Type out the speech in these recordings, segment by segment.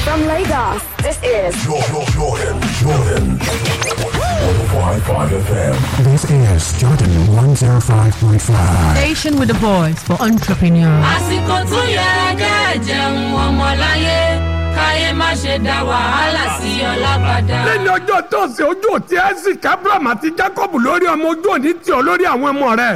From Lagos, this is Jordan, Jordan, Jordan. 105.5 FM. This is Jordan 105.5. Station with a voice for entrepreneurs. àsìkò tún yẹ kẹ́ jẹun ọmọláyé káyé má ṣe dá wàhálà sí ọlá padà. lẹ́ni ọjọ́ tóòsì ojú òtí isaac abraham àti jacob lórí ọmọ ojú òní tí ọ lórí àwọn ọmọ rẹ̀.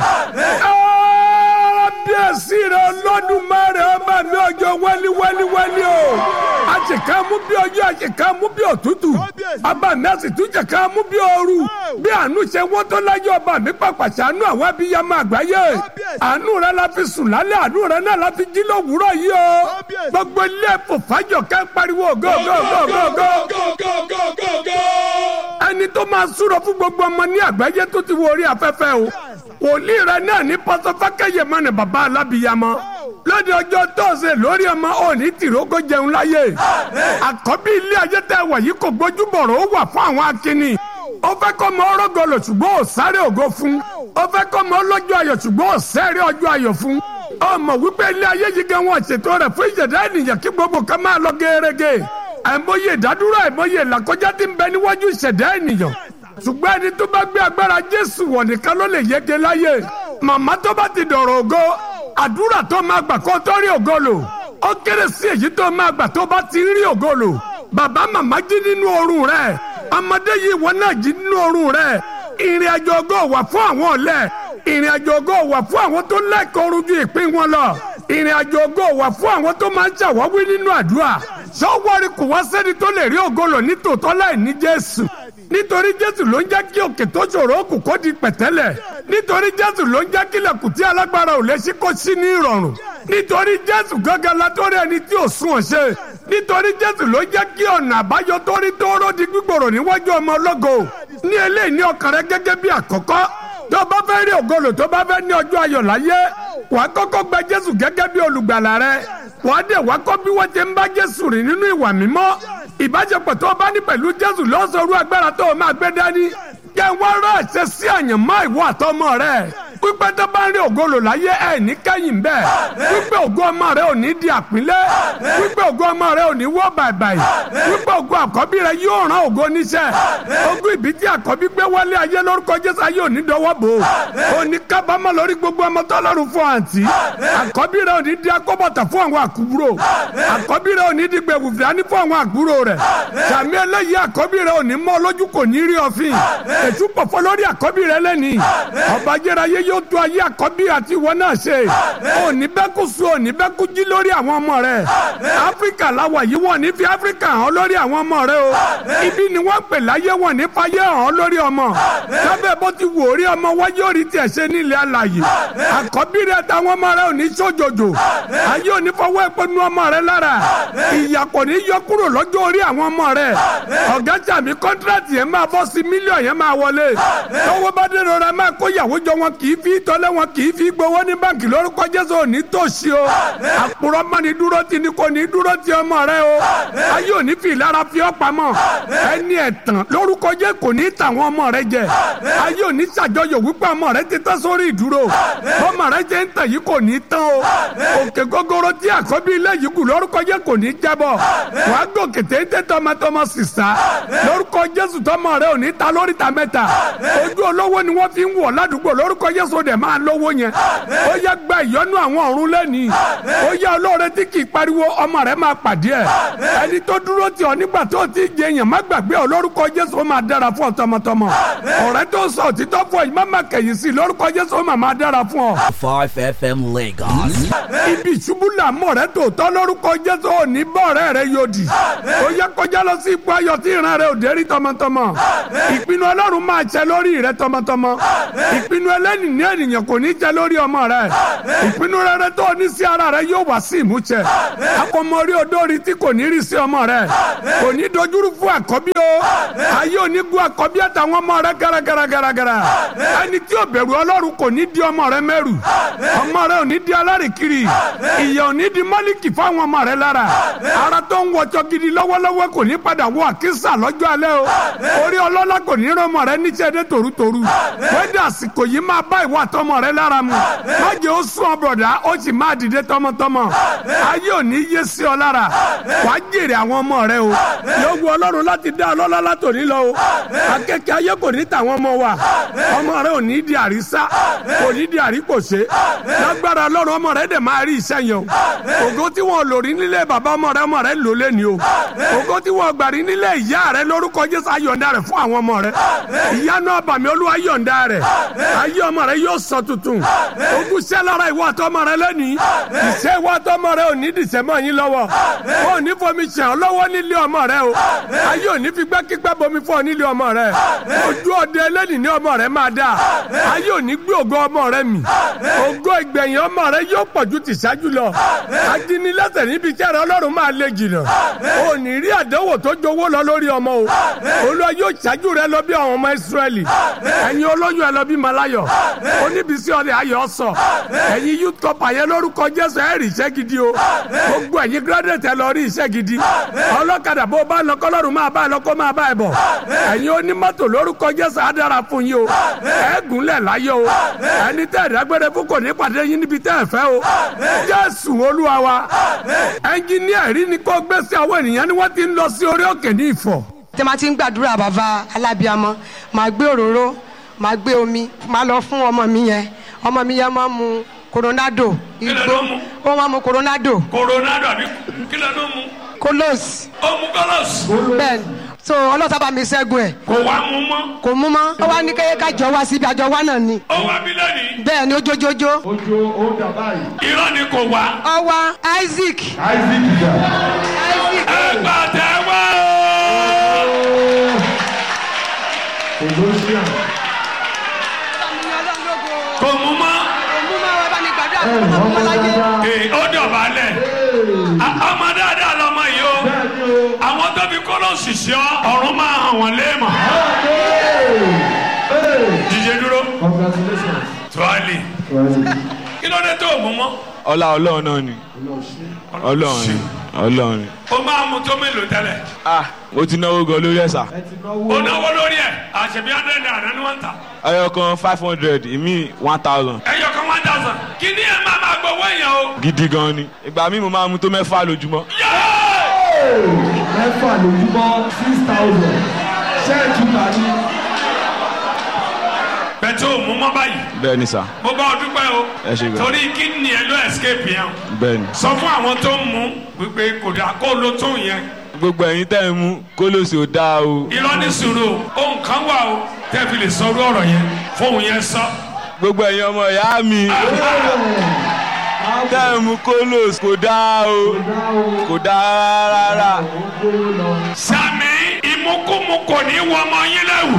kábíyèsí rẹ̀ ọlọ́dún mẹ́rin ọmọ mi ọjọ́ wẹ́lí wẹ́lí wẹ́lí o. àṣekà mú bí ọjọ́ àṣekà mú bí òtútù. bàbá mi àti túnjẹ ká mú bí ooru. bí àánú ṣe wọ́n tó láyé ọba mi pàpà ṣàánú àwọn abiyamọ àgbáyé. àánú rẹ̀ la fi sùn lálẹ́ àánú rẹ̀ náà la fi jí lówùúrọ̀ yìí o. gbogbo ilé ẹ̀fọ́ fàájọ ká pariwo go go go go go ẹni tó máa súrọ fún gbogbo ọmọ ní àgbáyé tó ti wo orí afẹ́fẹ́ o wòlíì rẹ náà ní pọtọfákẹyẹ mọ ní baba alábìyamọ lóde ọjọ́ tọ́sẹ̀ lórí ọmọ òní tìrógó jẹun láyé àkọ́bí ilé ayé tẹ wà yìí kò gbójú bọ̀rọ̀ ó wà fún àwọn akínní ó fẹ́ kọ́ mọ ọrọ́gọlò ṣùgbọ́n ò sáré ògo fún ó fẹ́ kọ́ mọ ọlọ́jọ́ ayọ̀ ṣùgbọ́n ò sẹ́rẹ́ ọjọ́ ayọ̀ fún ọmọ wípé ilé ayé yìí gan wọn ṣètò rẹ̀ fún ìjẹ̀dá ènìyàn kí gbogbo kan máa lọ gẹ́rẹ́gẹ́ àìmọye ìdádúró àìmọye ìlàkọjá tí ń bẹ níwájú ìṣẹ̀dá ènìyàn ṣùgbọ́n ẹni tó bá gbé agbára jésù wọ̀ nìkan ló lè yege láyé màmá tó bá ti dọ̀rọ̀ ògo àdúrà tó máa gbà kó tó rí ògo lò ó kéré sí èyí tó máa gbà tó bá ti rí ògo lò bàbá màmá jí nínú oorun rẹ̀ ọmọdé yìí wọn náà jí nínú oorun rẹ̀ ìrìn àjò ògo wà fún àwọn ọ̀lẹ ìrìn àjò ògo wà fún àwọn tó lẹ́kọ̀ọ́ rújú ìpín wọn lọ ìrìn àjò ògo wà fún àwọn tó máa ń ṣàwáwí nínú àdúrà sọ́wọ́rì kò wá sẹ́ni tó lè rí ògo lò ní tòótọ́ láì ní jésù nítorí jésù ló ń jẹ́ kí òkè tó ṣòro òkú kó di pẹ̀tẹ́lẹ̀ nítorí jésù ló ń jẹ́ kí ilẹ̀kùn tí alágbára ò lè ṣí kó ṣí ní ìrọ̀rùn nítorí jésù gángan látọ́rí ẹni tí ò sún ọ̀ṣẹ́ nítorí jésù ló jẹ́ kí ọ̀nà àbáyọ tó rí tóóró di gbígbòrò níwájú ọmọ ológo ní eléyìí ní ọkàn rẹ gẹ́gẹ́ bí àkọ́kọ́ tó bá fẹ́ rí ògolo tó bá fẹ́ ní ọjọ́ ayọ̀ láyé wàá kọ́kọ́ gba jésù gẹ́gẹ́ bí olùgbàlà rẹ wàá dẹ̀ wá kọ́ bí wọ́n ti ń bá jésù rìn nínú ìwà mímọ́ ìbáṣepọ̀ tó o bá ní pẹ̀lú jésù lọ́sọ̀rọ̀ agbára tó o máa gbé dání jẹ́ wọ́n rán àṣẹ sí àyànmọ́ ìwọ àtọmọ rẹ pípẹ́ tó bá ń rí ògolo láyé ẹ̀ ní kẹ́yìn bẹ́ẹ̀ pípẹ́ ògo ọmọ rẹ ò ní di àpínlẹ̀ pípẹ́ ògo ọmọ rẹ ò ní wọ́ bàìbàì pípẹ́ ògo àkọ́bí rẹ yóò rán ògo níṣẹ́ ogún ìbí tí àkọ́bí gbé wálé ayé lórúkọ jésù ayé ò ní dọwọ́ bò ó ò ní kábàámọ̀ lórí gbogbo ọmọ tọ́lọ́run fún àǹtí àkọ́bí rẹ ò ní di akọ́bọ̀tà fún àwọn àkúrò àkọ́bí rẹ ò ní di gbẹ̀wù fìdání fún àwọn àkúrò rẹ sàmì eléyìí àkọ́bí rẹ ò ní mọ́ lójú kò ní rí ọ̀fìn ètú pọ̀fọ́ lórí àkọ́bí rẹ lẹ́nìí ọba jẹ́ráyé yóò tó ayé àkọ́bí àti ìwọ náà ṣe òní bẹ́ẹ̀ kú sùn òní bẹ́ẹ̀ kú jí lórí àwọn ọmọ rẹ áfíríkà làwà yìí wọ́n ní fi áfíríkà hàn lórí àwọn ọmọ rẹ o ibi ni wọ́n pè láyé wọ́n ní fayé hàn lórí ọmọ lábẹ́ bó ti wò rí ọmọ wáyé orí tiẹ̀ ṣe nílẹ̀ alàyè àkọ́bí rẹ táwọn ọmọ rẹ òní sójòjò ayé òní fọwọ́ ìpinnu ọmọ rẹ lára ìyà kò ní yọ kúrò lọ́jọ́ orí àwọn ọmọ rẹ ọ̀gá sàmì kọ́ńtíráàtì yẹn máa bọ́ sí mílíọ̀n yẹn máa wọlé tọwọ́ bá dé rọra máa kó ìyàwó jọ wọn kì í fi tọ́lẹ̀ wọn kì í fi gbowó ní báǹkì lórúkọ jésù òní tòṣì o àpòrọ̀ mọ́ ni dúró ti ni kò ní dúró ti ọmọ rẹ o ayé òní fi ìlara fi ọ́ pamọ́ ẹni ẹ̀tàn lórúkọ jẹ́ kò ní tàwọn ọmọ rẹ jẹ ayé òní ṣàjọyọ̀ wípé ọmọ rẹ ti tán sórí ìdúró ọmọ rẹ jẹ́ ń tàn yìí kò ní tán o òkè gógóró tí àkọ́bí ilé yìí kù lórúkọ jẹ́ kò ní jábọ̀ wàá gòkè téńté tọmọtọmọ sísá lórúkọ jésù tọmọ rẹ ò ní ta lórí ta mẹ́ta ojú olówó ni wọ́n fi ń wọ̀ ládùúgbò lórúkọ jésù dẹ̀ máa lówó yẹn ó yẹ gba ìyọ́nú àwọn ọ̀run lẹ́nìí ó yẹ olóore tí kì í pariwo ọmọ rẹ máa pàdé ẹ̀ ẹni tó dúró tì ọ́ nígbà tó ti jẹ èèyàn má gbàgbé ọ lórúkọ jésù ó máa dára fún ọ tọmọtọmọ ọ̀rẹ́ tó sọ òtítọ́ fún ọ yìí má má kẹ̀yìn sí i lórúkọ jésù ó máa máa dára fún ọ. 5FM Lagos. ibi ìṣubú làmọ́ rẹ tòótọ́ lórúkọ jésù ò ní bọ́ ọ̀rẹ́ rẹ yòdì ó yẹ kọjá lọ sí ipò ayọ̀ tí ìran rẹ ò dé rí tọmọtọmọ ìpinnu ọlọ́run máa ṣẹ lórí rẹ tọmọtọmọ ìpinnu ẹlẹ́ni ní ènìyàn kò ní jẹ lórí ọmọ rẹ ìpinnu rere tó ní sí ara rẹ yóò wá sí ìmúṣẹ akọmọrí odórí tí kò ní rí sí ọmọ rẹ kò ní dojúrú fún àkọ́bí o ayé ò ní gun àkọ́bí àtàwọn ọmọ rẹ gàràgàràgàrà ẹni tí ò bẹ̀rù ọlọ́run kò ní di ọmọ rẹ mẹ́rù ọmọ rẹ ò ní di alárìkiri ìyà ò ní di mọ́líkì fáwọn ọmọ rẹ lára ara tó ń wọjọ gidi lọ́wọ́lọ́wọ́ kò ní padà wọ àkísà lọ́jọ́ alẹ́ o orí ọlọ́lá kò ní rọmọ rẹ níṣẹ́ dé tòrútòrú wẹ́dẹ̀ àsìkò yìí máa bá ìwà àtọmọ rẹ lára mu má jẹ́ ó sún ọ bọ̀dá ó sì máa dìde tọmọtọmọ ayé ò ní yé sí ọ lára wàá jèrè àwọn ọmọ rẹ o yóò wu ọlọ́run láti dá ọlọ́lá látòní lọ o akẹ́kẹ́ ayé kò ní tàwọn ọmọ wa ọmọ rẹ ò ní di àrísá kò ní di àríkòṣe lágbára ọlọ́run ọmọ rẹ dẹ̀ máa rí iṣẹ́ yẹn o ògo tí wọn lò rí nílé bàbá ọmọ rẹ ọmọ rẹ lò lé ní o ògo tí wọn gbà rí nílé ìyá rẹ lórúkọ jésù ayọ̀ǹda rẹ fún àwọn ọmọ rẹ ìyanu ọbàmí olúwa yọ̀ǹda rẹ ayé ọmọ rẹ yóò sọ tuntun ogun ṣẹ́ lára ìwọ àtọmọ rẹ lẹ́nìí ìṣe ìwọ àtọmọ rẹ ò ní dìṣẹ́ mọ́ yín lọ́wọ́ ò ní fomi ṣàn ọ́ lọ́wọ́ nílé ọmọ rẹ o ayé ò ní fi gbẹ́kígbẹ́ bomi fún ọ nílé ọmọ rẹ ojú ọdẹ ẹlẹ́nìí ní ọmọ rẹ máa dáa ayé ò ní gbé ògo ọmọ rẹ mì ògo ìgbẹ̀yìn ọmọ rẹ yóò pọ̀ ju tìṣáájú lọ ajínilẹ́sẹ̀ níbi iṣẹ́ rẹ ọlọ́run máa lé jìnnà ò ní rí àdánwò tó jowó lọ lórí ọmọ o olúwa yóò ṣáájú rẹ lọ bí àwọn ọmọ ìsírẹ́lì ẹ̀yin olóyún ẹ lọ bí malayọ̀ oníbísí ọdẹ ayọ̀ sọ ẹ̀yin youth cup àyẹ lórúkọ jésù ẹ̀ rí iṣẹ́ gidi o gbogbo ẹ̀yin graduate ẹ lọ rí iṣẹ́ gidi ọlọ́kadà bó bá lọ kọ́lọ́run máa bá ẹ lọ kó máa bá ẹ bọ̀ ẹ̀yin onímọ́tò lórúkọ jésù á dára fún yín o ẹ gúnlẹ̀ láyọ̀ o ẹni tẹ́ ìdágbére fún kò ní pàdé yín níbi tẹ́ ẹ fẹ́ o jésù olúwa wa ẹnjìníà rí ni kó gbé sí àwọn ènìyàn ni wọ́n ti ń lọ sí orí òkè ní ìfọ̀ tí ma ti ń gbàdúrà bàbá alábíàmọ màá gbé òróró màá gbé omi màá lọ fún ọmọ mi yẹn ọmọ mi yẹn máa mu coronado igbó ló mú? ó máa mu coronado coronado àbí kí ló ló mu kolos ó mu kọlọs bẹ́ẹ̀ ni. so ọlọ́sà bá mi ṣẹ́gun ẹ̀ kò wá mu mọ́ kò mú mọ́ ó wá ní kéye ká jọ wá síbi àjọ wá náà ni ó wá bí lónìí bẹ́ẹ̀ ni ó jójójó irọ́ ni kò wá ọwá isaac isaac ẹ gbà tẹ wá kò mu mọ́ mú mọ́ ẹ bá mi gbàdúrà fún ọmọ mi láyé ee ó dọ̀bálẹ̀ A- ọmọ dáadáa lọmọ yìí o àwọn tó fi kọlọsì sí ọ ọ̀run máa hàn wọ́n léèmọ̀ jíjẹ dúró tuwali kí ló dé tó o mú mọ́ ọlá ọlọ́run náà ni ọlọ́run ni ọlọ́run ni. o máa mu tó mélòó tẹ́lẹ̀ ah mo ti náwó gan lórí ẹ̀sà o náwó lórí ẹ̀ àṣẹbí hundred naira ni wọ́n ń tà ẹyọ kan five hundred ìmí one thousand ẹyọ kan one thousand kí ni ẹ máa máa gbowó èèyàn o. gidi gan ni ìgbà míì mo máa mu tó mẹ́fà lójúmọ́. Yéé! mẹ́fà lójúmọ́ six thousand ṣẹ́ẹ̀tù tàbí. bẹ́ẹ̀ o mú mọ́ báyìí bẹ́ẹ̀ ni sà mo bá ọ dúpẹ́ o Ẹ ṣé gan. torí kí ni ẹ ló escape yẹn bẹ́ẹ̀ ni. sọ fún àwọn tó ń mú wípé kò dáa kó ló tó yẹn gbogbo ẹ̀yin tẹ́ ẹ mú kólóòsì ò dáa o irọ́ ní sùúrù o ohun kan wà o tẹ́ fi lè sọ orú ọ̀rọ̀ yẹn fóun yẹn sọ. gbogbo ẹ̀yin ọmọ ìyá mi tẹ́ ẹ mú kólóòsì kò dáa o kò dáa rárá. sami ìmúkúmu kò ní wọ ọmọ yín lẹ́wù.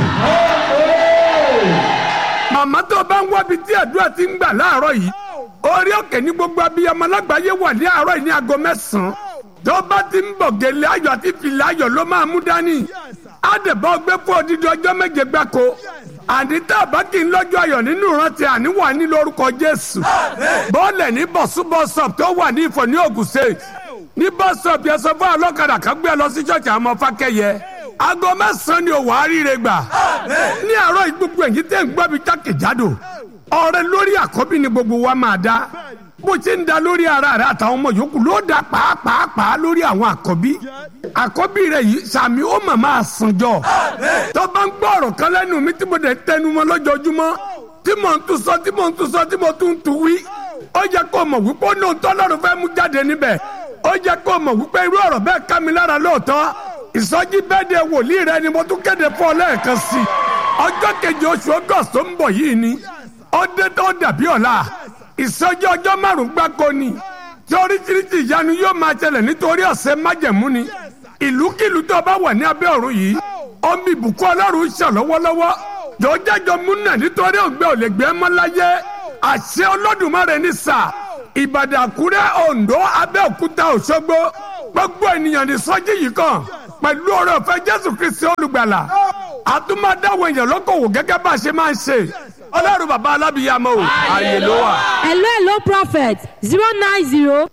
màmá tó bá ń wábi tí àdúrà ti ń gbà láàárọ̀ yìí orí òkè ní gbogbo abiyamọ lágbàáyé wà ní àárọ̀ yìí ní aago mẹ́sàn-án tó bá ti ń bọ̀ gèlè ayọ̀ àti fìlà ayọ̀ ló máa mú dání àdèbọ̀ gbé fún odidi ọjọ́ méje gbáko àní tá a bá kì í lọ́jọ́ ayọ̀ nínú ìrántí àníwá ní lórúkọ jésù bọ́ọ̀lẹ̀ ní bọ̀súbọ̀sọ̀p tó wà ní ìfọ̀ ní Ògùn State ní bọ́sọ̀p yẹn sọ fún ọlọ́kadà kan gbé ẹ lọ sí ṣọ́ọ̀ṣì àwọn ọmọ fákẹ́yẹ aago mẹ́sàn-án ni òwò àríire gbà ní àárọ̀ ìgbógun èyí tẹ́ ń gbọ́ mi jákèjádò ọ̀rẹ́ lórí àkọ́bí ni gbogbo wa máa dá bó ṣe ń da lórí ara rẹ àtàwọn ọmọ yòókù ló dá pàápàá lórí àwọn àkọ́bí àkọ́bí rẹ yìí sàmì ó mà máa sànjọ tó bá ń gbọ́ ọ̀rọ̀ kan lẹ́nu mi tí mo dẹ̀ tẹnu mọ́ lójoojúmọ́ tí mò ń tún sọ tí mò ń tún sọ tí mo tún ń tún wí ó yẹ kó mọ̀ wípé ó ní ohun tọ́lọ́run fẹ́ mú jáde níbẹ̀ ó yẹ kó mọ̀ wípé irú ọ̀rọ̀ bẹ́ẹ̀ ká mi lára lóòótọ́ ìsọjí bẹ́ẹ̀ de wòlíì rẹ ni mo tún kéde fún ọ lẹ́ẹ̀kan sí i ọjọ́ keje oṣù august tó ń bọ̀ yìí ni ó dé tó dàbí ọ̀la ìsọjí ọjọ́ márùn-ún gbáko ni tí oríṣiríṣi ìyanu yóò máa ṣẹlẹ̀ nítorí ọ̀sẹ̀ májẹ̀mú ni ìlúkìlú tó bá wà ní abẹ́ ọ̀run yìí omi ìbùkún ọlọ́run ń ṣàn lọ́wọ́lọ́wọ́ jọjẹjọ múnà nítorí ògbẹ́ ò lè gbé mọ́ láyé àṣẹ olódùmarè ní sà ìbàdàn àkúrẹ́ oǹdó abẹ́òkúta òṣogbo gbogbo ènìyàn ní sọ́jí yìí kan pẹ̀lú ọ̀rọ̀ ọ̀fẹ́ jésù kristi olùgbàlà àtúmọ̀dáwọ̀ èèyàn lókòwò gẹ́gẹ́ bá a ṣe máa ń ṣe ọlọ́run bàbá alábìyàmọ́ o ààyè ló wà. hello hello prophet zero nine zero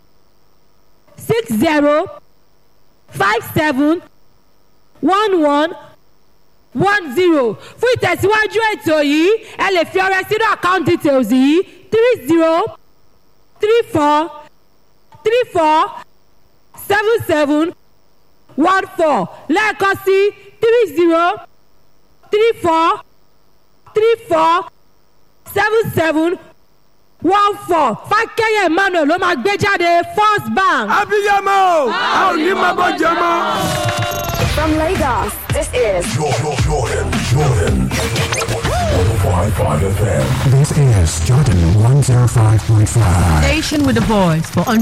six zero five seven one one one zero fún ìtẹ̀síwájú ètò yìí ẹ lè fi ọrẹ sínú account details yìí three zero three four three four seven seven one four lẹ́ẹ̀kan sí three zero three four three four seven seven one four fákẹ́yẹ̀ emmanuel ló máa gbé jáde first bank. abiyamọ o a ò ní máa bọ́ jẹ mọ́. From Lagos, this is Jordan, Jordan, Jordan. 105.5 FM. This is Jordan 105.5. Station with a voice for